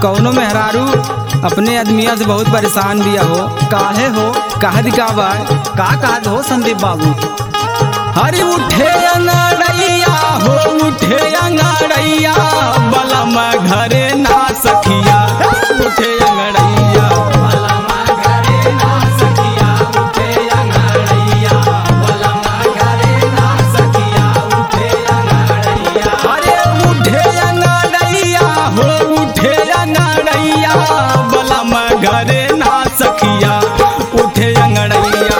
कौनो मेहरारू अपने आदमिया से बहुत परेशान दिया हो काहे हो कहा दिखावा का कहत हो संदीप बाबू हरी उठे अंगड़ैया हो उठे अंगड़ैया बलम घरे ना सखिया उठे अंगड़ैया बलम घरे ना सखिया उठे अंगड़ैया बलम घरे ना सखिया उठे अंगड़ैया अरे उठे अंगड़ैया हो उठे अंगड़ैया बलम घरे ना सखिया उठे अंगड़ैया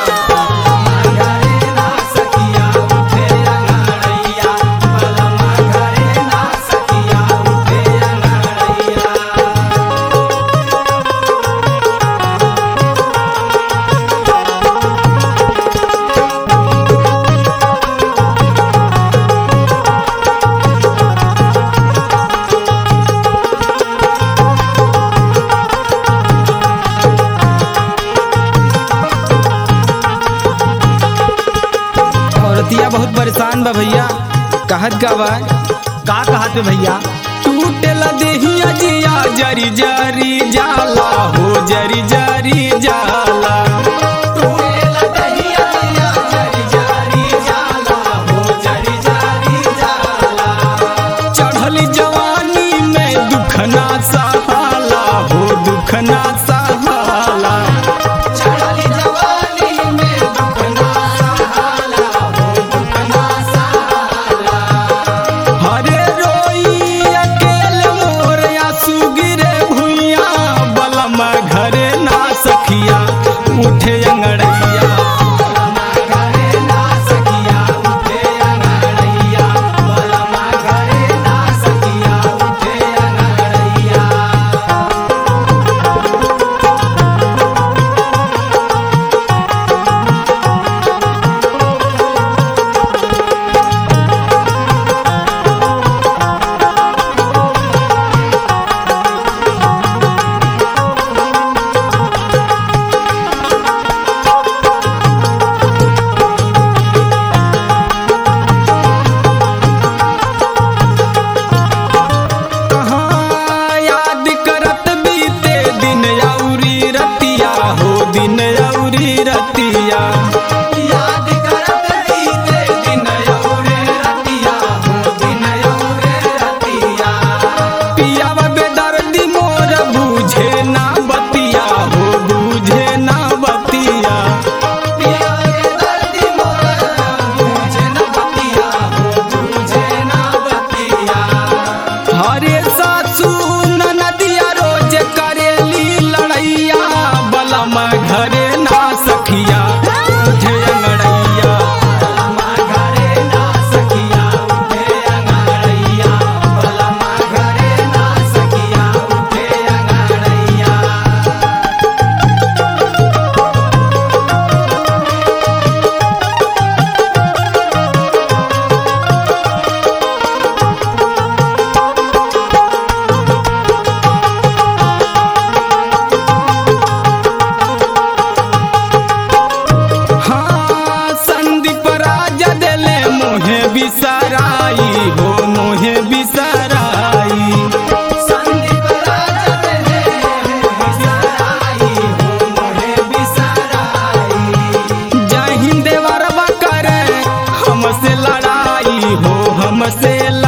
औरतिया बहुत परेशान बा भैया कहत का बा का कहत बे भैया टूटेला देहिया जिया जरी जरी जाला हो जरी जरी जाला टूटेला देहिया जिया जरी जरी जाला हो जरी जरी जाला चढ़ली जवानी में दुखना सहाला हो दुखना सहाला चढ़ली जवानी में दुखना सहाला हो दुखना सहाला हरे रोई अकेले मोर आंसू गिरे भुइया बलम घरे ना सखिया उठे अंगड़ैया बलम घरे ना सखिया उठे अंगड़ैया बलम घरे ना सखिया उठे अंगड़ैया कहाँ याद करत बीते दिन औरी रतिया हो दिन औरी रतिया याद करत बीते दिन औरी रतिया हो दिन औरी रतिया पियावा बेदर्दी मोर बूझे ना बतिया हो बूझे ना बतिया पियावा बेदर्दी मोर बूझे ना बतिया हो बूझे ना बतिया हरे सासू नदिया रोज करेली लड़ैया बलम घरे ना सखिया उठे अंगड़ैया बलम घरे ना सखिया उठे अंगड़ैया बलम घरे ना सखिया उठे अंगड़ैया हाँ संदीप राजा देले मोहे बिसराई हो मोहे बिसराई संदीप राजा देले मोहे बिसराई हो मोहे बिसराई जय हिंद देवरबा करे हमसे लड़ाई हो हमसे